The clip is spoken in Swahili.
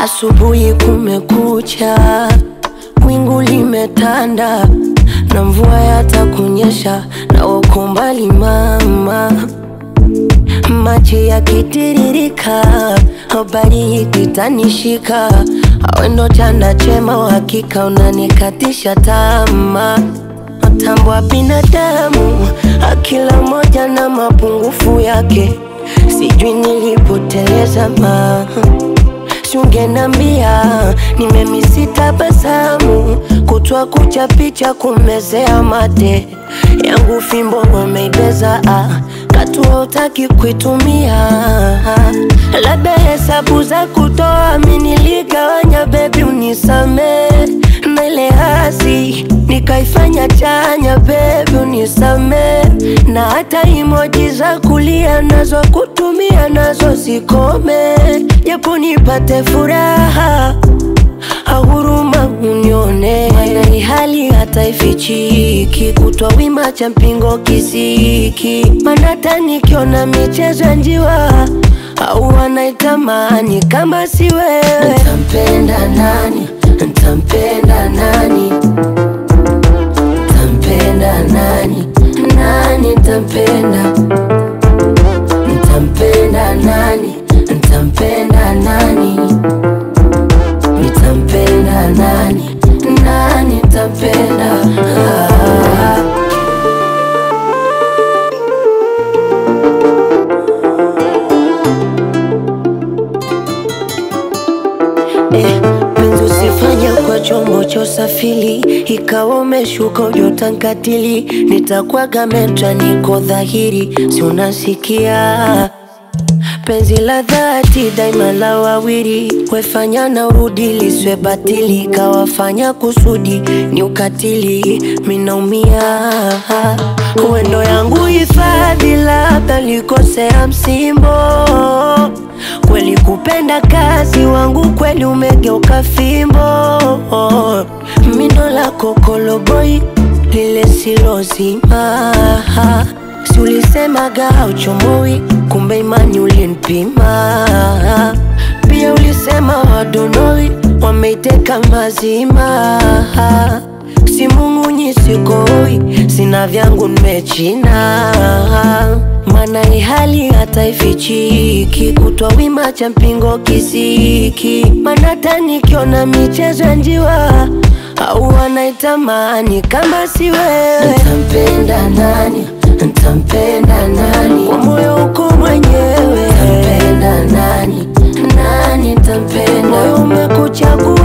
Asubuhi kumekucha, wingu limetanda na mvua yatakunyesha, na uko mbali mama, maji yakitiririka, habari ikitanishika, awe ndo chanda chema, uhakika unanikatisha tamaa mtambo wa binadamu, akila moja na mapungufu yake, sijui nilipoteleza ma Siungenambia nimemisi tabasamu, kutwa kucha picha kumezea mate yangu, fimbo wameibeza ah, katua utaki kuitumia, labda hesabu za kutoa mi niligawanya, bebi unisame na ile hasi nikaifanya chanya, bebi unisame na hata imoji za kulia nazo kutumia nazo zikome, japo nipate furaha ahuruma unione, mana hii hali hata ifichiki, kutwa wima cha mpingo kisiki, mana hata nikiona michezo ya njiwa au wanaitamani kama si wewe, ntampenda nani? Ntampenda nani? Ntampenda nani? Nani ntampenda? Ntampenda nani? Ntampenda nani? Nitampenda nani? Nani ntampenda? Ah. Eh, penzi usifanye kwa chombo cha usafiri, ikawa umeshuka ujotankatili, nitakwaga metra, niko dhahiri, si unasikia penzi la dhati daima la wawili, wefanya na urudi liswe batili, kawafanya kusudi ni ukatili, minaumia uendo yangu hifadhi, labda likosea msimbo kweli kupenda kazi wangu kweli umegeuka fimbo mindo la kokoloboi lile silozima si ulisemaga uchomoi kumbe imani ulinipima pia ulisema wadonoi wameiteka mazima si mung'unyi sikoi sina vyangu nimechina mana ihali hata ifichiki kutwa wima cha mpingo kisiki mana hata nikiona michezo ya njiwa au wanaitamani kama si wewe ntampenda nani ntampenda nani kwa moyo uko mwenyewe ntampenda nani nani ntampenda moyo umekuchagua